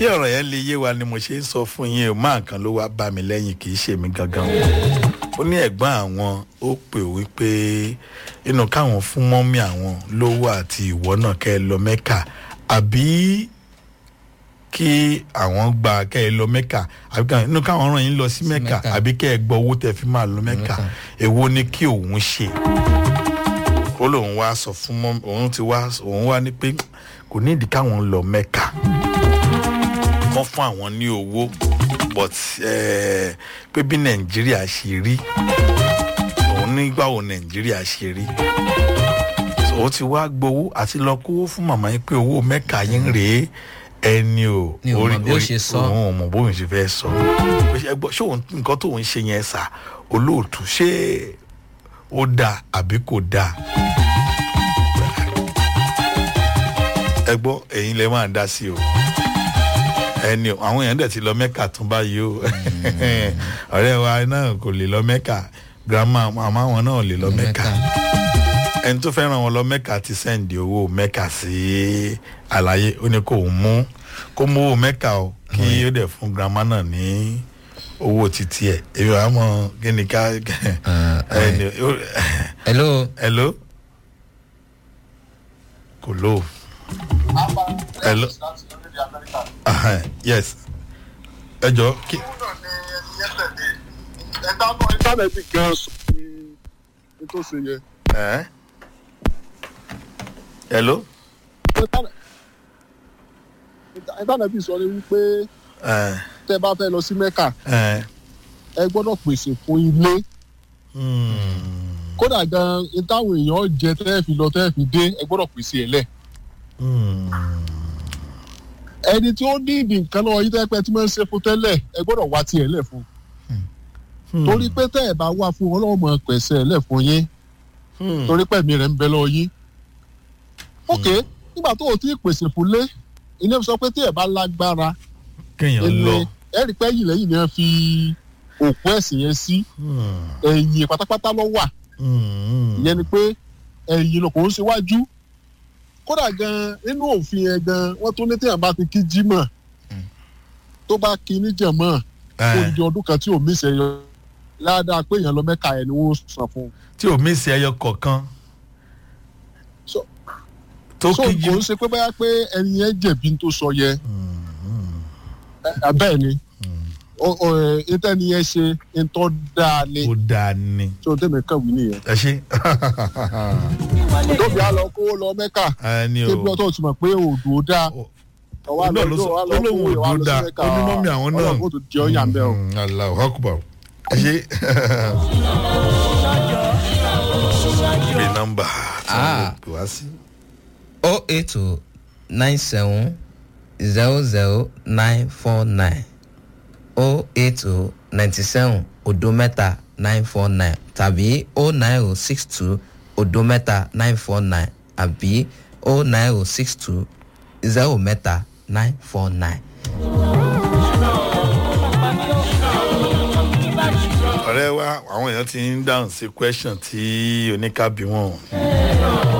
kí ọ̀rọ̀ yẹn lè yé wa ni mo ṣe ń sọ fún yín o máa kan ló wá bá mi lẹ́yìn kì í ṣe mi gangan o ó ní ẹ̀gbọ́n àwọn ó pè wípé inú káwọn fún mọ́mí àwọn lówó àti ìwọ náà kẹ́ ẹ lọ mẹ́kà àbí kí àwọn gba kẹ́ ẹ lọ mẹ́kà àbí ká inú káwọn ràn yín lọ sí mẹ́kà Mẹ́kà. àbí kẹ́ ẹ gbọ́ owó tẹ́ fi máa lọ mẹ́kà Mẹ́kà. èwo ni kí òun ṣe ó lóun wá sọ fún mọ́ òun ti wá òun wá ní pé kò ní ìdí káwọn lọ mẹ́kà wọ́n fún àwọn ní owó but eh, pé bí nàìjíríà ṣe rí òun nígbà wo nàìjíríà ṣe rí So, ó ti wá gbowó àti lọ kówó fún màmá yín pé owó mẹ́ka yín rèé ẹni o Ni ò mọ bí ó ṣe sọ. òun ò mọ bóun ṣe fẹ́ sọ Pé ṣé ẹ gbọ́, ṣé òun nǹkan tó ń ṣe yẹn sà olóòtú ṣé ó dáa àbí kò dáa ẹ gbọ́ ẹ̀yin lè máa dá sí o ẹni o àwọn èèyàn dẹ̀ ti lọ mẹ́kà tún báyìí o ọ̀rẹ́ wa náà kò lè lọ mẹ́kà grandma màmá wọn náà lè lọ mẹ́kà ẹni tó fẹ́ràn wọn lọ mẹ́kà ti sẹ́ǹdì owó mẹ́kà sí àlàyé ó ní kó mú kó mú owó mẹ́kà o kí ó dẹ̀ fún grandma náà ní owó títí ẹ̀ èmi wàá mọ kí ni ká ẹni hello hello kò lóò hello Ahan, yes ẹ jọ kí ìtànẹ́tì gan sọ ní tó ṣe yẹ. ẹ hello ìtànẹ́tì sọ ni wípé ẹ tẹ́ bá fẹ́ lọ sí mẹ́kà ẹ ẹ gbọ́dọ̀ pèsè fún ilé hmm, kódà gan ìtàwọn èèyàn jẹ tẹ́ fi lọ tẹ́ fi dé ẹ gbọ́dọ̀ pèsè ẹ̀ lẹ̀. hmm, ẹni tí ó ní ìdí nǹkan lọ́wọ́ yìí tẹ́ pẹ́ tí wọ́n ń ṣe fún tẹ́lẹ̀ ẹ gbọ́dọ̀ wá tiẹ̀ lẹ̀ fún hmm, torí pé tẹ́ ẹ bá wá fún ọlọ́run mọ̀ pẹ̀sẹ̀ ẹ̀ lẹ̀ fún yín hmm, torí pẹ̀mí rẹ̀ ń bẹ lọ́wọ́ yín. ok nígbà tó o ti pèsè fún lé ilé sọ pé tí ẹ bá lágbára kéèyàn lọ ẹni ẹ rí pé ẹ̀yìn lẹ́yìn ni wọ́n fi òkú ẹ̀sìn yẹn sí hmm, ẹ̀yìn pátápátá ló wà hmm, ìyẹn ni pé ẹ̀yìn ló kò ń ṣíwájú kódà gan nínú òfin yẹn gan wọ́n tún ní téèyàn bá ti kí jímọ̀ tó bá kí níjàmọ́ ẹ, odidi ọdún kan tí ò mí sẹ́yọ ládàá pé èèyàn lọ mẹ́ka ẹ̀ ni wọ́n san fún un. tí ò mí sí ẹyọ kọ̀ọ̀kan So- tó so kí kò jí ń ṣe pé báyà pé ẹni yẹn jẹ̀bi tó sọ yẹ ẹ, bẹ́ẹ̀ ni ìtẹ́ni yẹn ṣe ń tọ́ dáa ni ó dáa ni tí o tẹ̀mẹ̀ kàwé nìyẹn. ẹ ṣe tóbi á lọ kówó lọ mẹ́ka ẹni o kébí ọtọ́ ti mọ̀ pé òdò ó dáa ọwọ́ náà ló sọ ó lóun ò dúró dáa ó ní mọ́mí àwọn náà ọlọ́run kò tó jẹ́ ọ̀yà ń bẹ́ o. Hmm, Allahu Akbar ẹ ṣe bí nọ́mbà tí wọ́n lè pè wá sí. o eight o nine seven zero zero nine four nine o eight o ninety seven odo mẹ́ta nine four nine tàbí o nine o six two odo mẹ́ta nine four nine àbí o nine o six two zero mẹ́ta nine four nine. ọ̀rẹ́ wa àwọn èèyàn ti ń dáhùn sí question tí oníkàbí wọn